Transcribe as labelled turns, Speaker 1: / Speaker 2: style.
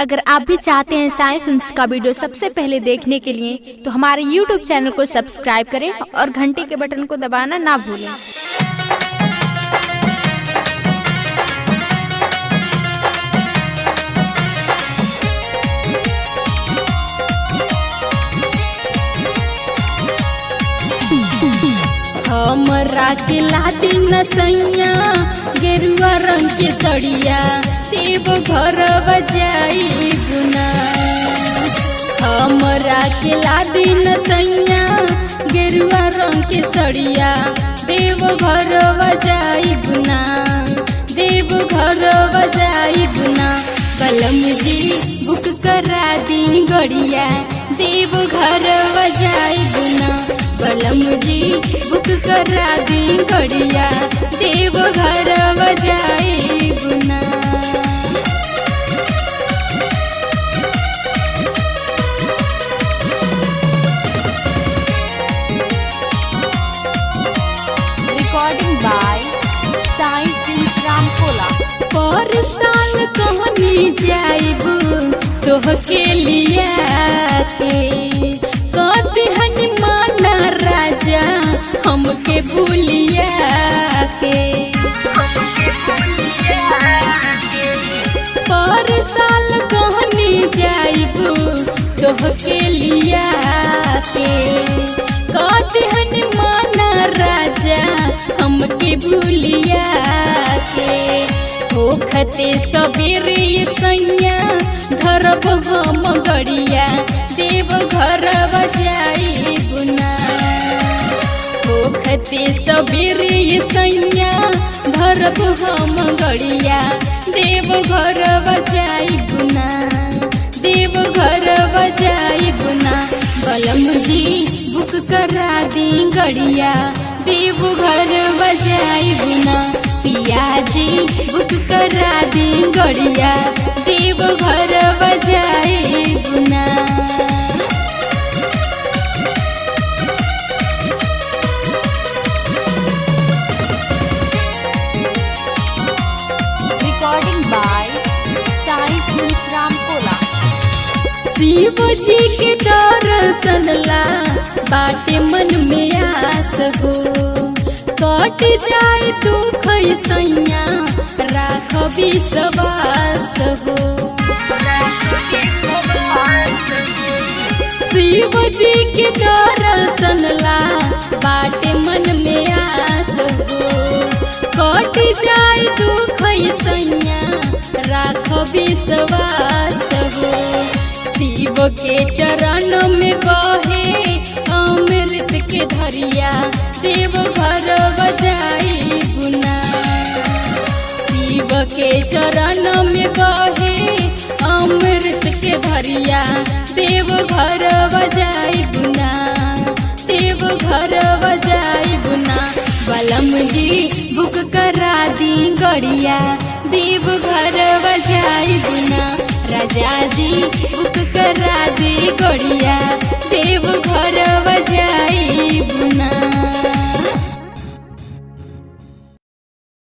Speaker 1: अगर आप भी चाहते हैं साई फिल्म्स का वीडियो सबसे पहले देखने के लिए तो हमारे यूट्यूब चैनल को सब्सक्राइब करें और घंटी के बटन को दबाना ना भूलें हमरा के लाती नसैया गेरुआ रंग के सड़िया देव घर बजाई गुना हमरा के लादी नसैया गेरुआ रंग के सड़िया देव घर बजाई गुना देव घर बजाई गुना कलम जी बुक करा दी गड़िया देव घर बजाई गुना कलम जी बुक करा दी गड़िया देव घर बजाई गुना
Speaker 2: recording by Sai Prince Ramkola.
Speaker 1: पर साल कहनी जाइब तोहके लिया के कद हनुमाना राजा हमके भूलिया के पर साल कहनी जाइब तोहके लिया के कद हनुमाना राजा हमके भूलिया के होखते सबेरे सैया धरब हम गड़िया देव घर बजाई गुना होखते सबेरे सैया धरब हम गड़िया देव घर बजाई गुना देव घर बजाई गुना बलम जी बुक करा दी गड़िया देव घर बजाई गुना पिया जी बुक करा दी गड़िया देव घर बजाई गुना
Speaker 2: Recording by Sai Prince Ramkola.
Speaker 1: Shiv जी के दर्शन ला बाटे मन में आस हो कट जाए दुख सैया राख विश्वास हो शिव जी के दर्शन ला बाटे मन में आस हो कट जाए दुख सैया राख विश्वास हो शिव के चरण में बहे अमृत के धरिया देव घर बजाई गुना शिव के चरण में बहे अमृत के धरिया देव घर बजाई गुना देव घर बजाई गुना बलम जी बुक करा दी गड़िया देव घर बजाई गुना राजा जी बुक करा दी गड़िया